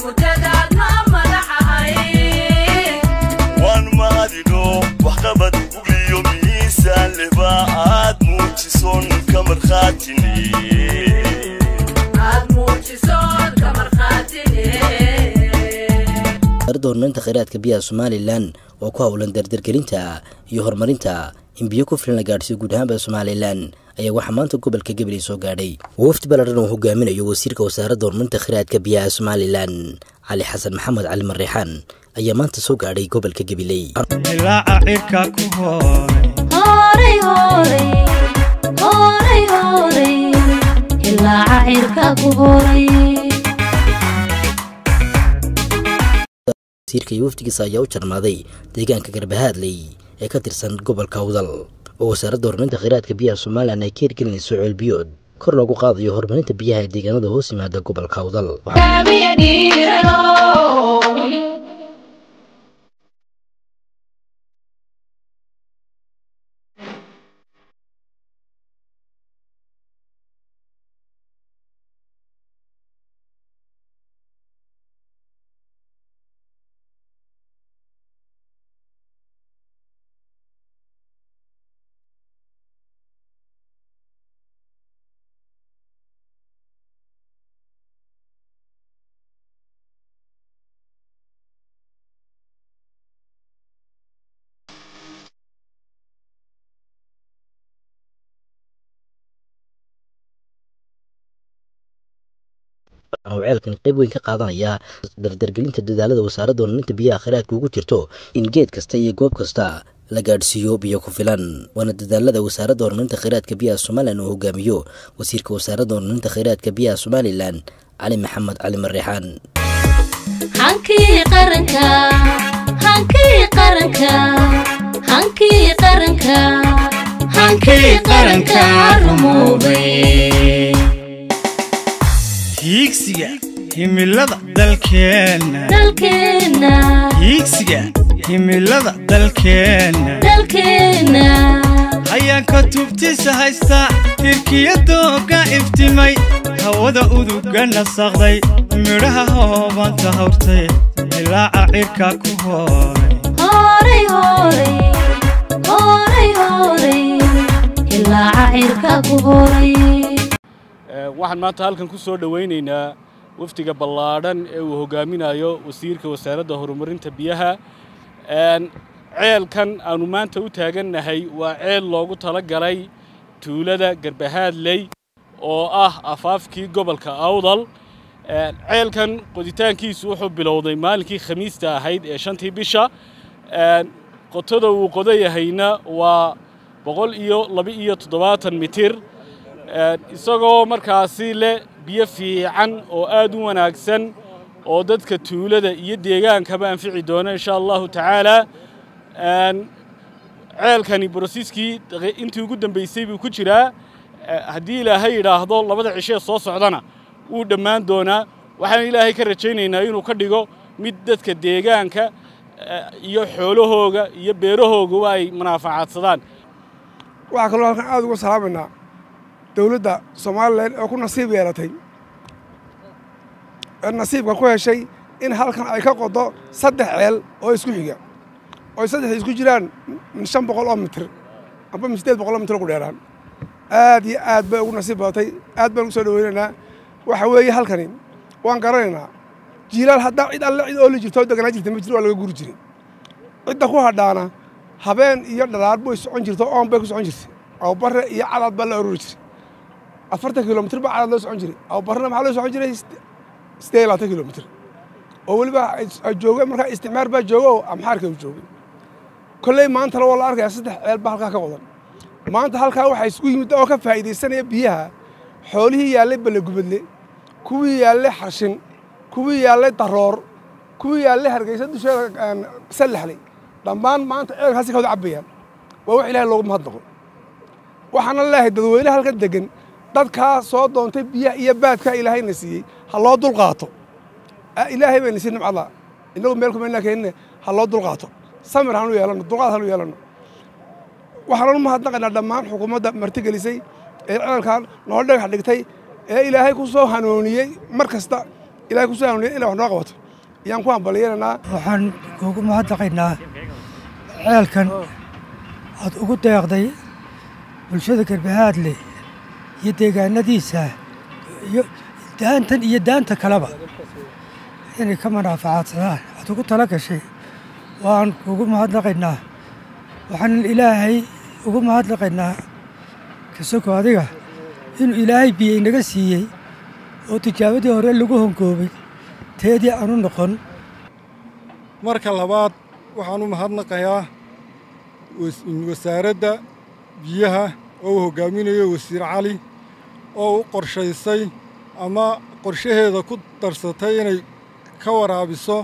waan mahadino waxqabad ugiyo miisaan lehba aad muujisoon ka markhaatini wasaaradda horumarinta kheyraadka biyaha somalilan oo ku howlan dardargelinta iyo horumarinta in biyo ku filan la gaadhsiyo guud ahaanba somalilan ayaa waxaa maanta gobolka gabiley soo gaadhay wafdi ballaran uu hogaaminayo wasiirka wasaaradda horumarinta kheyraadka biyaha somalilan cali xasan maxamed cali mareexaan ayaa maanta soo gaadhay gobolka gabiley ilaaca cirka ku hooray wasiirka iyo wafdigiisa ayaa u jarmaaday deegaanka garbahaadley ee ka tirsan gobolka awdal oo wasaaradda horumarinta kheyraadka biyaha somalilan ay ka hirgelinayso ceelbiyood kor loogu qaadayo horumarinta biyaha ee deegaanada hoos yimaada gobolka awdal oo ceelkan qayb weyn ka qaadanaya dardargelinta dadaalada wasaaradda horumarinta biyaha kheyraadka ugu jirto in geed kasta iyo goob kasta la gaadhsiiyo biyo ku filan waana dadaalada wasaaradda horumarinta kheyraadka biyaha somalilan uu hogaamiyo wasiirka wasaaradda horumarinta kheyraadka biyaha somalilan cali maxamed cali mareexaan hankii qaranka hankii qaranka hankii qaranka hankii qaranka rumoobay hiigsiga himilada dalkeenna dalkeenna hiigsiga himilada dalkeenna dalkeenna hayaanka tubtiisa haysta hirkiyadooga iftimay hawada uduga nasaqday midhaha hoobanta hawrtay ilaaca cirka ku hooray horay horay horay horay ilaaca cirka ku horay waxaan maanta halkan ku soo dhowaynaynaa wafdiga ballaadhan ee uu hogaaminayo wasiirka wasaaradda horumarinta biyaha ceelkan aanu maanta u taagannahay waa ceel loogu tala galay tuulada garbahaadley oo ah afaafkii gobolka awdal ceelkan qoditaankiisu wuxuu bilowday maalinkii khamiista ahayd ee shantii bisha qotada uu qodayahayna waa boqol iyo laba-iyo toddobaatan mitir isagoo markaasi leh biyo fiican oo aad u wanaagsan oo dadka tuulada iyo deegaankaba anfici doona insha allahu tacaala ceelkani brosiskii intii ugu dambaysay buu ku jiraa haddii ilaahay yidhaahdo labada cishee soo socdana wuu dhammaan doonaa waxaan ilaahay ka rajaynaynaa inuu ka dhigo mid dadka deegaanka iyo xoolahooga iyo beerahooga ay manaafacaadsadaan waxaa kaloo halkan aad uga salaamaynaa dowladda somalilan oo ku nasiib yeelatay ee nasiibka ku heshay in halkan ay ka qodo saddex ceel oo isku xiga oo saddexda isku jiraan min shan boqol oo mitir amba min siddeed boqol oo mitir ugu dheeraan aad iyo aad bay ugu nasiib badatay aad baan ugu soo dhoweynaynaa waxa weeye halkani waan garanaynaa jiilaal haddaa cid alle cid ooli jirto oo deganaa jirta ma jiro waa laga guri jiray cidda ku hadhaana habeen iyo dhalaar bay socon jirto oon bay ku socon jirtay awbarre iyo cadaad baa la ururi jiray afartan kilomitir baa cadaad loo socon jiray awbarrena maxaa loo socon jiray siddeed iyo labaatan kilomitir oo weliba jooga markaa isticmaar baa jooga oo amxaarka u joogay kolley maantana waa la arkayaa saddex ceel baa halkaa ka qodan maanta halkaa waxaa isku yimid oo ka faa'iidaysanaya biyaha xoolihii yaallay ballegubadle kuwii yaallay xarshin kuwii yaallay daroor kuwii yaallay hargeysa dusheeda sallaxley dhammaan maanta ceelkaasi ka wada cabbayaan waa wax ilaahay loogu mahadnaqo waxaana leeyahay dadweyne halkan deggan dadkaa soo doontay biyaha iyo baadkaa ilaahayna siiyey ha loo dulqaato ilaahay bayna sii nimcada innagu meel kuma inaa keenine ha loo dulqaato samir hanu yeelanno dulqaad hanu yeelanno waxaanu mahadnaqaynaa dhammaan xukuumadda martigelisay ee ceelkan noo dhagax dhigtay ee ilaahay ku soo hanuuniyey mar kasta ilahay ku soo hanuuniya inay wax noo qabato ayaan ku hambalyeynanaa waxaan kuugu mahadnaqaynaa ceelkan aad ugu deeqday bulshada garbahaadle iyo deegaanadiisa iyo daantan iyo daanta kaleba inay ka manaafacaadsadaan aad ugu tala gashay waan kuugu mahadnaqaynaa waxaan ilaahay ugu mahadnaqaynaa kasoko adiga inuu ilaahay biyo inaga siiyey oo tijaabadii hore lagu hongoobay teedii aanu noqon marka labaad waxaan u mahadnaqayaa wasaaradda biyaha oo uu hoggaaminayo wasiir cali oo u qorshaysay ama qorshaheeda ku darsatay inay ka waraabiso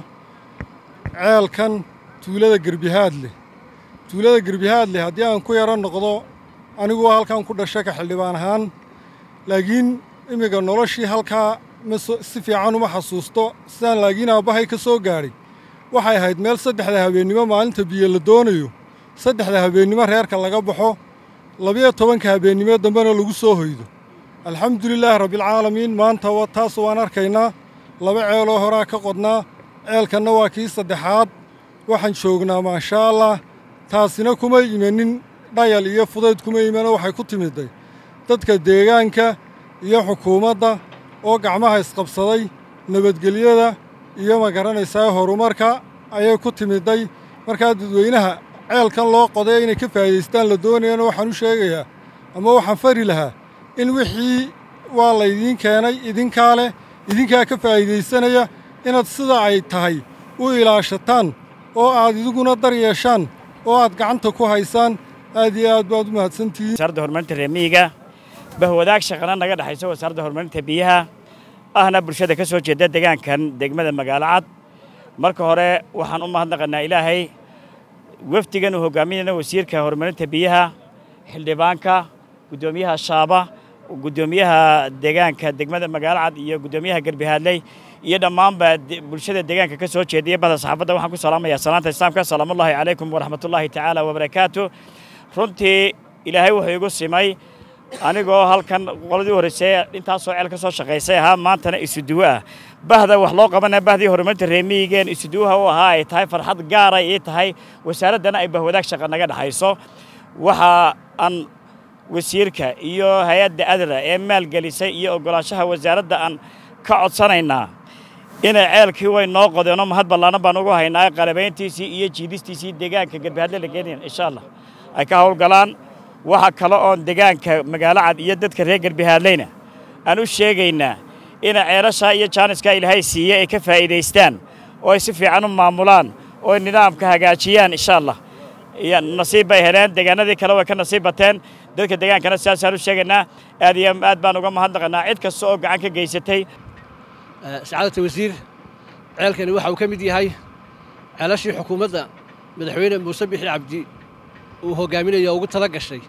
ceelkan tuulada gerbihaadle tuulada gerbihaadle haddii aan ku yaro noqdo anigu halkan ku dhasha ka xildhibaan ahaan laakiin imminka noloshii halkaa ma si fiican uma xasuusto sidaan laakiin aabbahay ka soo gaadhay waxay ahayd meel saddexda habeennimo maalinta biyo la doonayo saddexda habeennimo reerka laga baxo labiyo tobanka habeennimo dambena lagu soo hoydo alxamdulilaahi rabbilcaalamiin maanta taas waan arkaynaa laba ceeloo horaa ka qodnaa ceelkanna waa kii saddexaad waxaan joognaa maashaa allah taasina kuma imanin dhayal iyo fudayd kuma imano waxay ku timidday dadka deegaanka iyo xukuumadda oo gacmaha isqabsaday nabadgelyada iyo ma garanaysaa horumarka ayay ku timidday markaa dadweynaha ceelkan loo qoday inay ka faa'iidaystaan la doonayana waxaan u sheegayaa ama waxaan fari lahaa in wixii waa laydiin keenay idinkaa leh idinkaa ka faa'iidaysanaya inaad sida ay tahay u ilaashataan oo aad idiguna dar yeeshaan oo aad gacanta ku haysaan aad iyo aad baad u mahadsantihiin wasaaradda horumarinta reemiyiga bahwadaag shaqana naga dhexayso wasaaradda horumarinta biyaha ahna bulshada ka soo jeeda deegaankan degmada magaalo cad marka hore waxaan u mahadnaqanaa ilaahay wafdigan uu hogaaminayna wasiirka horumarinta biyaha xildhibaanka guddoomiyaha shaaba guddoomiyaha deegaanka degmada magaalo cad iyo guddoomiyaha garbihaadley iyo dhammaanba bulshada deegaanka ka soo jeediya bada saxaafadda waxaan ku salaamayaa salaanta islaamka salaamullaahi calaykum waraxmatullaahi tacaala wabarakaatu runtii ilaahay wuxuu igu simay anigoo halkan qoladii horreysay intaasoo ceel ka soo shaqaysay ahaa maantana isuduwo ah bahda wax loo qabanaya bahdii horumarinta reemiyigeen isuduwaha u ahaa ay tahay farxad gaara ii tahay wasaaraddana ay bahwadaag shaqa naga dhexayso waxa aan wasiirka iyo hay-adda adra ee maalgelisay iyo oggolaanshaha wasaaradda aan ka codsanaynaa inay ceelkii way noo qodeenoo mahad ballaanan baan ugu haynaa qalabayntiisii iyo jiidistiisii deegaanka garbahaadle la geenayan insha allah ay ka howlgalaan waxa kale oon deegaanka magaalo cad iyo dadka reer garbahaadleyna aan u sheegaynaa inay ceelashaa iyo jaaniska ilaahay siiye ay ka faa'iidaystaan oo ay si fiican u maamulaan oo ay nidaamka hagaajiyaan insha allah nasiib bay heleen deegaanadii kale way ka nasiib bateen dadka deegaankana sidaasaan u sheegaynaa aad iyo aad baan uga mahadnaqanaa cid kasta oo gacan ka geysatay sacaadata wasiir ceelkani waxa uu ka mid yahay ceelashii xukuumadda madaxweyne muuse bixi cabdi uu hoggaaminayo ugu tala gashay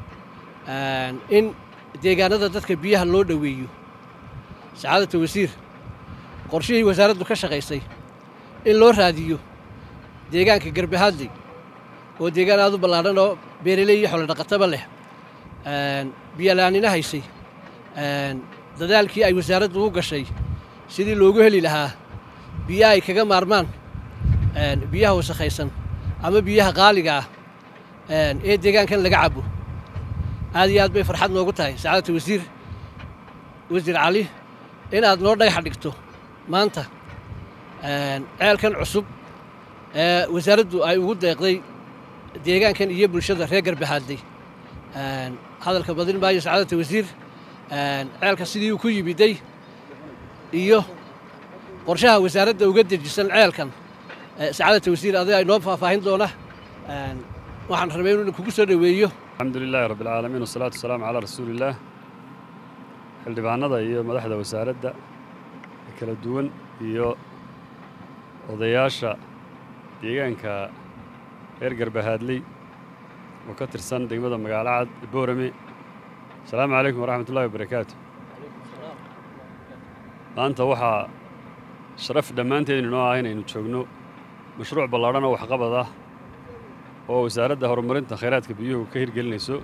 in deegaanada dadka biyaha loo dhoweeyo sacaadata wasiir qorshihii wasaaraddu ka shaqaysay in loo raadiyo deegaanka garbahaadley oo deegaan aad u ballaadhan oo beeraley iyo xoolo dhaqataba leh biyalaanina haysay dadaalkii ay wasaaraddu u gashay sidii loogu heli lahaa biyo ay kaga maarmaan biyaha wasakhaysan ama biyaha qaaliga ah ee deegaankan laga cabo aad iyo aad bay farxad noogu tahay sacaadata wasiir wasiir cali inaad noo dhagaxa dhigto maanta ceelkan cusub ee wasaaraddu ay ugu deeqday deegaankan iyo bulshada reer garbahaadley hadalka badin maayo sacaadata wasiir ceelka sidii uu ku yimiday iyo qorshaha wasaaradda uga dejisan ceelkan sacaadata wasiir adiga ay noo faahfaahin doona waxaan rabay inuu kugu soo dhoweeyo الحمد لله رب العالمين والصلاة والسلام على رسول الله xildhibaanada iyo madaxda wasaaradda kala duwan iyo odayaasha deegaanka reer garbahaadley oo ka tirsan degmada magaalo cad boorame asalaamu calaykum waraxmat ullahi wabarakaatu maanta waxaa sharaf dhammaanteed inoo ah inaynu joogno mashruuc ballaadhan oo waxqabad ah oo wasaaradda horumarinta khayraadka biyuhu ka hirgelinayso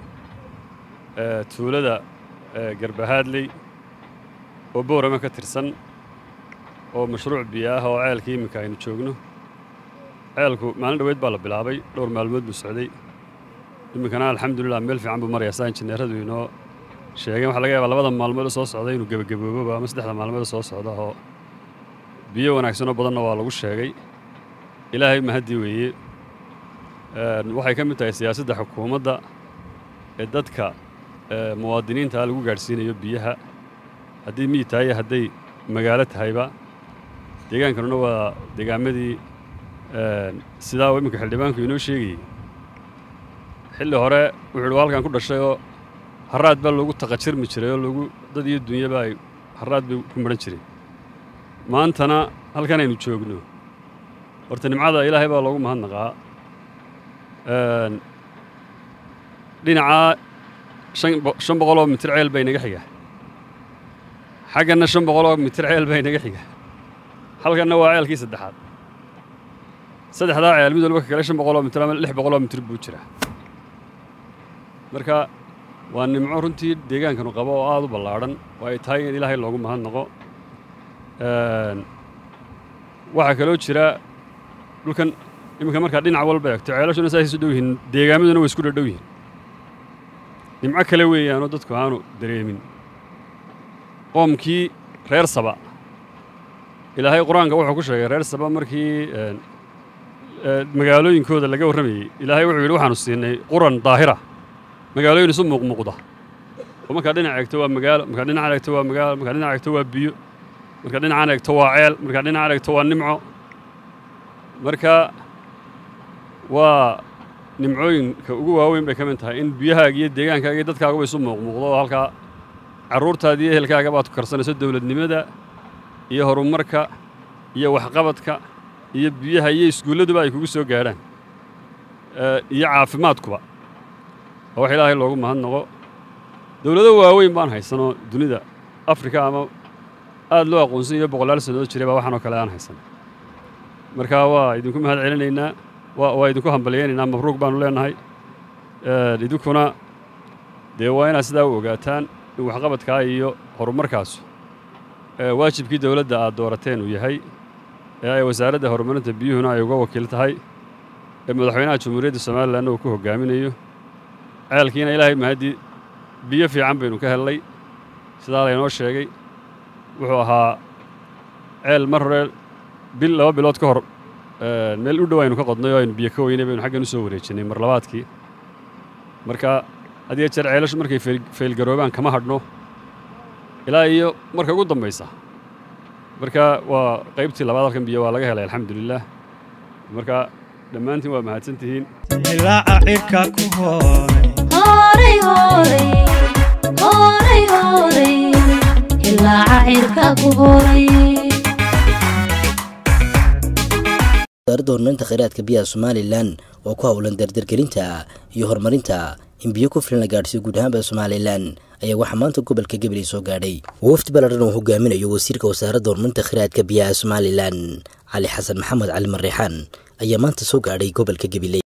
tuulada garbahaadley oo boorame ka tirsan oo mashruuc biyo ah oo ceelkii iminka aynu joogno ceelku maalin dhoweyd baa la bilaabay dhowr maalmood buu socday iminkana alxamdulilah meel fiican buu marayaa saa injineeradu inoo sheegeen waxaa laga yaabaa labada maalmood oo soo socda inuu gebagabooboba ama saddexda maalmood oo soo socda oo biyo wanaagsanoo badanna waa lagu sheegay ilaahay mahaddii weeye waxay ka mid tahay siyaasadda xukuumadda ee dadka muwaadiniinta lagu gaadhsiinayo biyaha haddii miyi tahay hadday magaalo tahayba deegaankanuna waa deegaamadii sidaa iminka xildhibaanku inoo sheegayey xilli hore wuxuu ihi waa halkan ku dhashay oo harraad baa loogu taqajirmi jiray oo lagu dad iyo dunyaba ay harraad bay ku maran jireen maantana halkan aynu joogno horta nimcada ilaahay baa loogu mahadnaqaa dhinacaa shan boqol oo mitir ceel baa inaga xiga xagganna shan boqol oo mitir ceel baa inaga xiga halkanna waa ceelkii saddexaad saddexdaa ceel mid walba ka kale shan boqol oo mitir ama lix boqol oo mitir buu jiraa marka waa nimco runtii deegaankanu qabo oo aad u ballaadhan oo ay tahay in ilaahay loogu mahadnaqo waxaa kaloo jira dhulkan iminka markaa dhinac walba eegto ceelashuna saasay isu dhow yihiin deegaamaduna way isku dhadhow yihiin nimco kale weeyaanoo dadku aanu dareemin qoomkii reer saba ilaahay qur-aanka wuxuu ku sheegay reer saba markii magaalooyinkooda laga warramayey ilaahay wuxuu yidhi waxaanu siinay quran daahira magaalooyin isu muuqmuuqda oo markaa dhinac eegto waa magaalo markaa dhinacan eegto waa magaalo markaa dhinac eegto waa biyo markaa dhinacan eegto waa ceel markaa dhinacan eegto waa nimco marka waa nimcooyinka ugu waaweyn bay ka mid tahay in biyahaaga iyo deegaankaaga iyo dadkaaguba isu muuqmuuqdo oo halkaa carruurtaada iyo ehelkaaga baad ku karsanayso dowladnimada iyo horumarka iyo waxqabadka iyo biyaha iyo iskuulladuba ay kugu soo gaadhaan iyo caafimaadkuba oo wax ilaahay loogu mahadnaqo dowlado waaweyn baan haysanoo dunida afrika ama aad loo aqoonsan iyo boqolaal sannadood jiray baa waxaanoo kale aan haysan marka waa idinku mahad celinaynaa waa idinku hambalyaynaynaa mabruuq baanu leenahay idinkuna dee waa inaad sidaa u ogaataan in waxqabadkaa iyo horumarkaasu waajibkii dowladda aad doorateen uu yahay ee ay wasaaradda horumarinta biyuhuna ay uga wakiil tahay ee madaxweynaha jamhuuriyadda somalilanna uu ku hoggaaminayo ceelkiina ilaahay mahaddii biyo fiican baynu ka hellay sidaa laynoo sheegay wuxuu ahaa ceel mar hore bil laba bilood ka hor meel u dhow aynu ka qodnay oo aynu biyo ka weynay baynu xaggan u soo wareejinay mar labaadkii marka had iyo jeer ceelashu markay faylgaroobaan kama hadhno ilaa iyo marka ugu dambaysa marka waa qaybtii labaad halkan biyo waa laga helay alxamdulilaah marka dhammaantiin waa mahadsantihiin ilaaca cirka ku horay hooray horay horay horay ilaaca cirka ku horay wasaaradda horumarinta kheyraadka biyaha somalilan oo ku howlan dardargelinta iyo horumarinta in biyo ku filan la gaadhsiyo guud ahaanba somalilan ayaa waxaa maanta gobolka gabiley soo gaadhay wafdi ballaadhan uu hogaaminayo wasiirka wasaaradda horumarinta kheyraadka biyaha somalilan cali xasan maxamed cali marreexaan ayaa maanta soo gaadhay gobolka gabiley